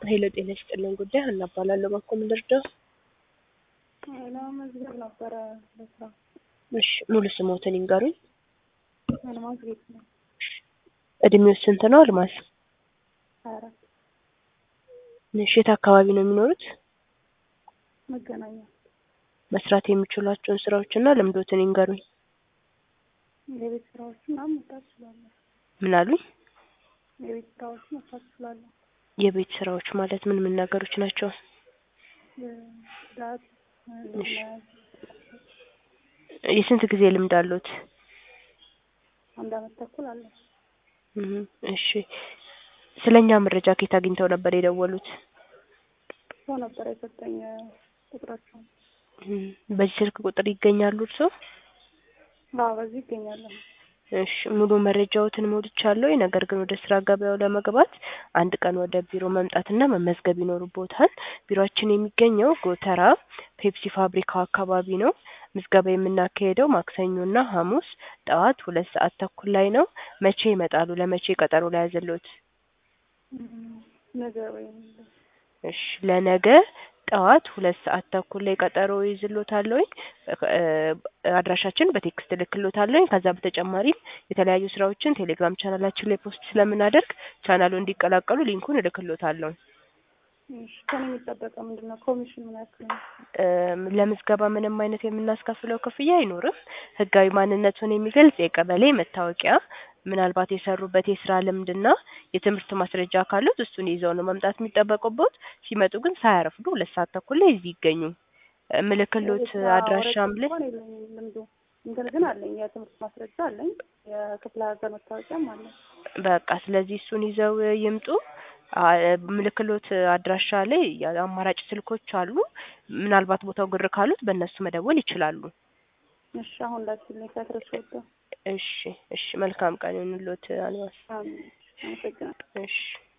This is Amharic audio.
ሄሎ ጤና ይስጥልን ጉዳይ ሀና እባላለሁ። ባኮ ምን ልርዳው? ለመመዝገብ ነበረ ለስራ እሺ ሙሉ ስሞትን ይንገሩኝ። አልማዝ ቤት ነው እድሜው ስንት ነው አልማዝ? ሀያ አራት እሺ የት አካባቢ ነው የሚኖሩት? መገናኛ መስራት የሚችሏቸውን ስራዎችና ልምዶትን ይንገሩኝ። የቤት ስራዎችን ምናምን መስራት እችላለሁ። ምን አሉኝ? የቤት ስራዎችን መስራት እችላለሁ። የቤት ስራዎች ማለት ምን ምን ነገሮች ናቸው? ጽዳት፣ እሺ። መያዝ የስንት ጊዜ ልምድ አሉት? አንድ አመት ተኩል አለ። እህ እሺ ስለኛ መረጃ ከየት አግኝተው ነበር የደወሉት? ሰው ነበረ የሰጠኝ ቁጥራቸውን። እህ በዚህ ስልክ ቁጥር ይገኛሉ እርስዎ? አዎ በዚህ ይገኛለሁ። እሺ ሙሉ መረጃዎትን ሞልቻለሁ። ነገር ግን ወደ ስራ ገበያው ለመግባት አንድ ቀን ወደ ቢሮ መምጣትና መመዝገብ ይኖርቦታል። ቢሮአችን የሚገኘው ጎተራ ፔፕሲ ፋብሪካው አካባቢ ነው። ምዝገባ የምናካሄደው ማክሰኞና ሐሙስ ጠዋት ሁለት ሰዓት ተኩል ላይ ነው። መቼ ይመጣሉ? ለመቼ ቀጠሮ ላይ ያዘልዎት? እም፣ ነገ ወይም እሺ ለነገ ጠዋት ሁለት ሰዓት ተኩል ላይ ቀጠሮ ይዝሎታለሁኝ። እ አድራሻችን በቴክስት እልክሎታለሁኝ። ከዛ በተጨማሪም የተለያዩ ስራዎችን ቴሌግራም ቻናላችን ላይ ፖስት ስለምናደርግ ቻናሉ እንዲቀላቀሉ ሊንኩን እልክሎታለሁ። እሺ ከኔ የሚጠበቀው ምንድን ነው? ኮሚሽን ምን ያክል ነው? እም፣ ለምዝገባ ምንም አይነት የምናስከፍለው ክፍያ አይኖርም። ህጋዊ ማንነቱን የሚገልጽ የቀበሌ መታወቂያ፣ ምናልባት የሰሩበት የስራ ልምድና የትምህርት ማስረጃ ካሉት እሱን ይዘው ነው መምጣት የሚጠበቅቦት። ሲመጡ ግን ሳያረፍዱ ሁለት ሰዓት ተኩል ላይ እዚህ ይገኙ። ምልክሎት የስራ አድራሻም ላይ ወረቀት እንኳን የለኝም ልምዱ። እንትን ግን አለኝ፣ የትምህርት ማስረጃ አለኝ፣ የክፍለ ሀገር መታወቂያም አለኝ። በቃ ስለዚህ እሱን ይዘው ይምጡ። አ ምልክሎት አድራሻ ላይ የአማራጭ ስልኮች አሉ። ምናልባት ቦታው ግር ካሉት በእነሱ መደወል ይችላሉ። እሺ አሁን ላኪልኝ ከትረስ ወጣ። እሺ እሺ መልካም ቀን ይሁንልዎት አልማዝ። አመሰግናለሁ። እሺ